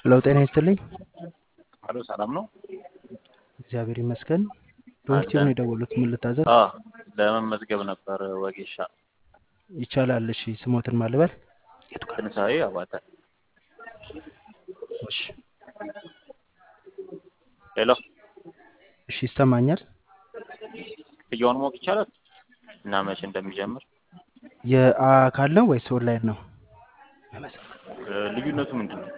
ሄሎ ጤና ይስጥልኝ። አሎ ሰላም ነው? እግዚአብሔር ይመስገን። ዶክተር ነው የደወሉት። ምን ልታዘዝ? አዎ ለመመዝገብ ነበር ወጌሻ። ይቻላል። እሺ ስሞትን ማልበል? ትንሳኤ አባተ። እሺ ሄሎ እሺ ይሰማኛል። ክፍያውን ማወቅ ይቻላል? እና መቼ እንደሚጀምር የአካል ነው ወይስ ኦንላይን ነው? እ፣ ልዩነቱ ምንድን ነው?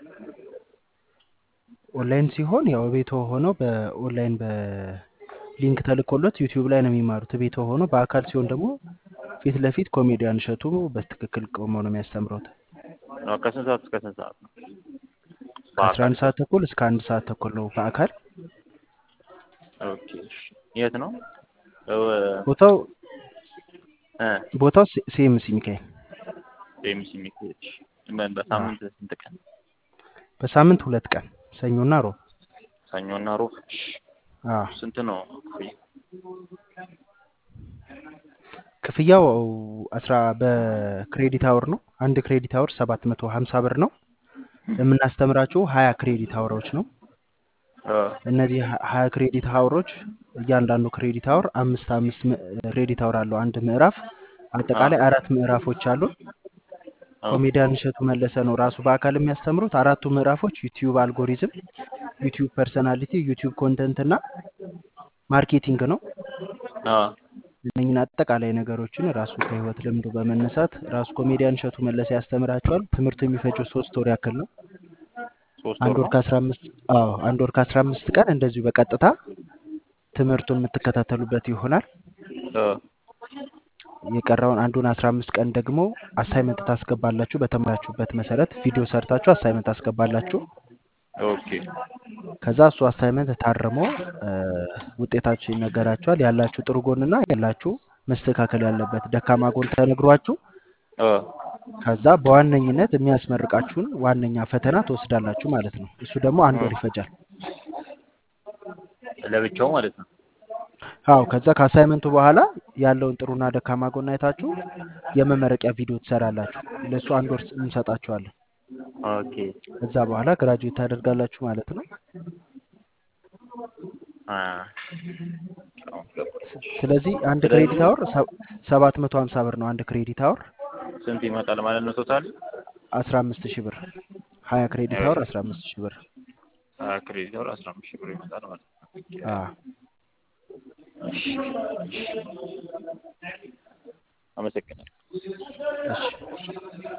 ኦንላይን ሲሆን ያው ቤቶ ሆነው በኦንላይን በሊንክ ተልኮሎት ዩቲዩብ ላይ ነው የሚማሩት ቤቶ ሆኖ፣ በአካል ሲሆን ደግሞ ፊት ለፊት ኮሜዲያን እሸቱ በትክክል ቆመው ነው የሚያስተምረውት። አዎ፣ ከስንት ሰዓት እስከ ስንት ሰዓት ነው? ከአስራ አንድ ሰዓት ተኩል እስከ አንድ ሰዓት ተኩል ነው በአካል። ኦኬ እሺ። የት ነው? እ፣ ቦታው እ፣ ቦታው ሲኤምሲ ሚካኤል። ኤምሲ ሚካኤል። ምን በሳምንት ስንት ቀን? በሳምንት ሁለት ቀን ሰኞና ሮብ። ሰኞና ሮብ። እሺ። አዎ ስንት ነው ክፍያ? ክፍያው አስራ በክሬዲት አወር ነው። አንድ ክሬዲት አወር ሰባት መቶ ሀምሳ ብር ነው። የምናስተምራችሁ ሀያ ክሬዲት አወሮች ነው። እ፣ እነዚህ ሀ- ሀያ ክሬዲት አወሮች እያንዳንዱ ክሬዲት አወር አምስት አምስት ም- ክሬዲት አወር አለው አንድ ምዕራፍ። አጠቃላይ አራት ምዕራፎች አሉ። ኦ፣ ኮሜዲያን እሸቱ መለሰ ነው ራሱ በአካል የሚያስተምሩት። አራቱ ምዕራፎች ዩቲዩብ አልጎሪዝም፣ ዩቲዩብ ፐርሰናሊቲ፣ ዩቲዩብ ኮንተንት እና ማርኬቲንግ ነው። አ፣ እነኝን አጠቃላይ ነገሮችን ራሱ ከህይወት ልምዱ በመነሳት ራሱ ኮሜዲያን እሸቱ መለሰ ያስተምራቸዋል። ትምህርቱ የሚፈጀው ሶስት ወር ያክል ነው። ሶስት አንድ ወር ወር ነው። ከአስራ አምስት አዎ አንድ ወር ከአስራ አምስት ቀን እንደዚሁ በቀጥታ ትምህርቱን የምትከታተሉበት ይሆናል። እ፣ የቀረውን አንዱን አስራ አምስት ቀን ደግሞ አሳይመንት ታስገባላችሁ። በተማራችሁበት መሰረት ቪዲዮ ሰርታችሁ አሳይመንት ታስገባላችሁ። ኦኬ ከዛ እሱ አሳይመንት ታርሞ እ፣ ውጤታችሁ ይነገራችኋል። ያላችሁ ጥሩ ጎንና ያላችሁ መስተካከል ያለበት ደካማ ጎን ተነግሯችሁ እ፣ ከዛ በዋነኝነት የሚያስመርቃችሁን ዋነኛ ፈተና ትወስዳላችሁ ማለት ነው። እሱ ደግሞ አንድ ወር ይፈጃል። ለብቻው ማለት ነው። አዎ ከዛ ከአሳይመንቱ በኋላ ያለውን ጥሩና ደካማ ጎን አይታችሁ የመመረቂያ ቪዲዮ ትሰራላችሁ። ለእሱ አንድ ወር እንሰጣችኋለን። ኦኬ ከዛ በኋላ ግራጁዌት ታደርጋላችሁ ማለት ነው። አ፣ ስለዚህ አንድ ስለዚህ ክሬዲት አወር ሰባት መቶ ሀምሳ ብር ነው። አንድ ክሬዲት አወር ስንት ይመጣል ማለት ነው ቶታል? አስራ አምስት ሺህ ብር ሀያ ክሬዲት አወር አስራ አምስት ሺህ ብር አ፣ ክሬዲት አወር አስራ አምስት ሺህ ብር ይመጣል ማለት ነው። አዎ። እሺ፣ እሺ። አመሰግናለሁ። እሺ